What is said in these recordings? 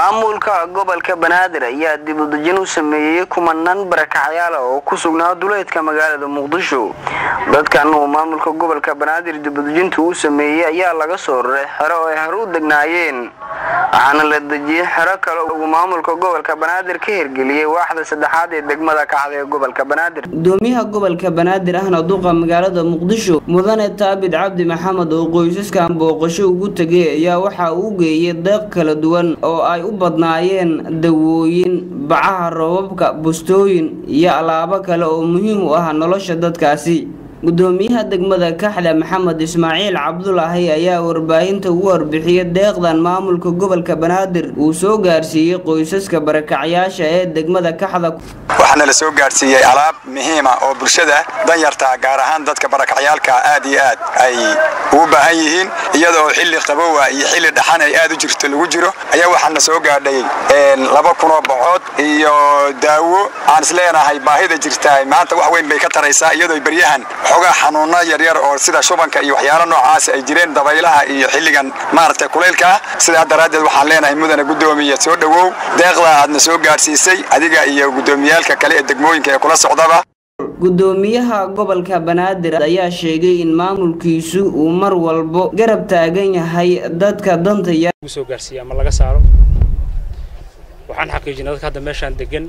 maamulka gobolka banaadir ayaa dib u dejin u sameeyey kumanaan barakacyaala oo ku sugnaa duleedka magaalada muqdisho dadkan uu maamulka gobolka banaadir dib u dejinta uu sameeyey ayaa laga soo raray xero oo ay hore u degnaayeen waxaana la dejiyey xero kale uu maamulka gobolka banaadir ka hirgeliyey waaxda saddexaad ee degmada kacda ee gobolka banaadir gudoomiyaha gobolka banaadir ahna duqa magaalada muqdisho mudane taabid cabdi maxamed oo qoysaskan booqasho ugu tegay ayaa waxa uu geeyey deeq kala duwan oo ay u badnaayeen dawooyin bacaha roobabka bustooyin iyo alaabo kale oo muhiim u ah nolosha dadkaasi gudoomiyaha degmada kaxda maxamed ismaaciil cabdulaahi ayaa warbaahinta ugu warbixiyey deeqdan maamulka gobolka banaadir uu soo gaarsiiyey qoysaska barakacyaasha ee degmada kaxda waxaana la soo gaadhsiiyey alaab muhiima oo bulshada danyarta gaar ahaan dadka barakacyaalka aad iyo aad ay ugu baahan yihiin iyadoo xilli qabowa iyo xilli dhaxan ay aad u jirto lagu jiro ayaa waxaana soo gaadhay laba kunoo bocood iyo daawo aan isleenahay baahida jirta maanta wax weyn bay ka taraysaa iyadoo baryahan xogaa xanuuno yaryar oo sida shubanka iyo waxyaalo noocaas ay jireen dabaylaha iyo xilligan maaragtay kulaylka ah sidaa daraaddeed waxaan leenahay mudane guddoomiya soo dhowow deeqda aadna soo gaadhsiisay adiga iyo guddoomiyaalka kale ee degmooyinka ee kula socdaba gudoomiyaha gobolka banaadir ayaa sheegay in maamulkiisu uu mar walbo garab taagan yahay dadka danta yar soo gaarsiiya ama laga saaro waxaan xaqiijinay dadka hadda meeshaan degan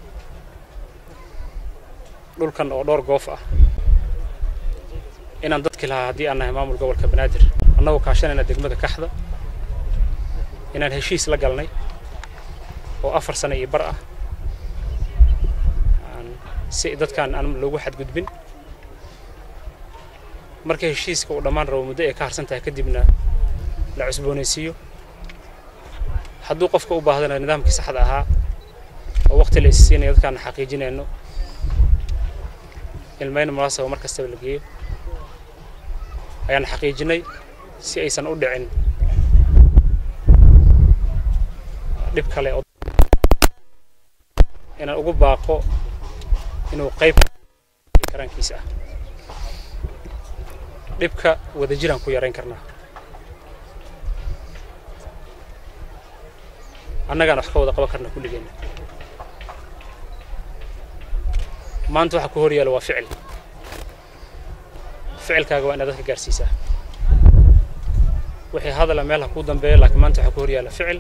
dhulkan oo dhowr goof ah inaan dadki lahaa haddii aan nahay maamul gobolka banaadir annagoo kaashanayna degmada kaxda inaan heshiis la galnay oo afar sano iyo bar ah si dadkaan aan loogu xadgudbin marka heshiiska uu dhammaan rabo muddo ay ka harsan tahay kadibna la cusboonaysiiyo hadduu qofka u baahdana nidaamkii saxda ahaa oo waqti la isisiinayo dadkaan xaqiijinayno ilmayna munaasaba mar kastaba la geeyo ayaan xaqiijinay si aysan u dhicin dhib kale oo inaan ugu baaqo inuu qayb karaankiisa ah dhibka wadajiraan ku yarayn karnaa annagaan wax ka wada qaban karna kulligeenna maanta waxa ku hor yaala waa ficil ficilkaaga waa inaad dadka gaarsiisaa wixii hadala meel ha kuu dambeeya laakiin maanta waxaa ku hor yaala ficil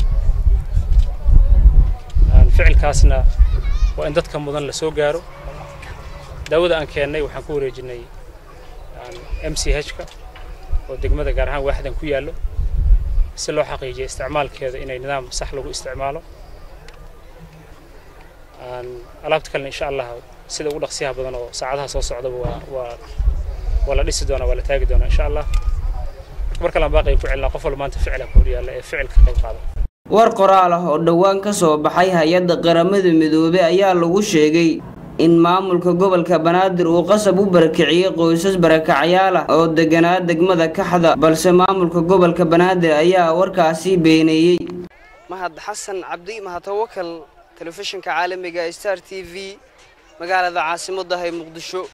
ficilkaasna waa in dadka mudan la soo gaaro daawada aan keennay waxaan ku wareejinay m c h-ka oo degmada gaar ahaan waaxdan ku yaallo si loo xaqiijiyo isticmaalkeeda inay nidaam sax lagu isticmaalo alaabta kalena insha allah sida ugu dhaqsiyaha badan oo saacadaha soo socdaba waa waa waa la dhisi doonaa waa la taagi doonaa insha allah mar kalaan baaqay ku celinaa qof walba maanta ficila ku hor yaalla ee ficilka qayb qaada war qoraal ah oo dhowaan ka soo baxay hay-adda qaramada midoobey ayaa lagu sheegay in maamulka gobolka banaadir uu qasab u barakiciyey qoysas barakacyaal ah oo deganaa degmada kaxda balse maamulka gobolka banaadir ayaa warkaasi beeneeyey mahad xasan cabdi mahadtawakal telefishinka caalamiga star t v magaalada caasimaddahay muqdisho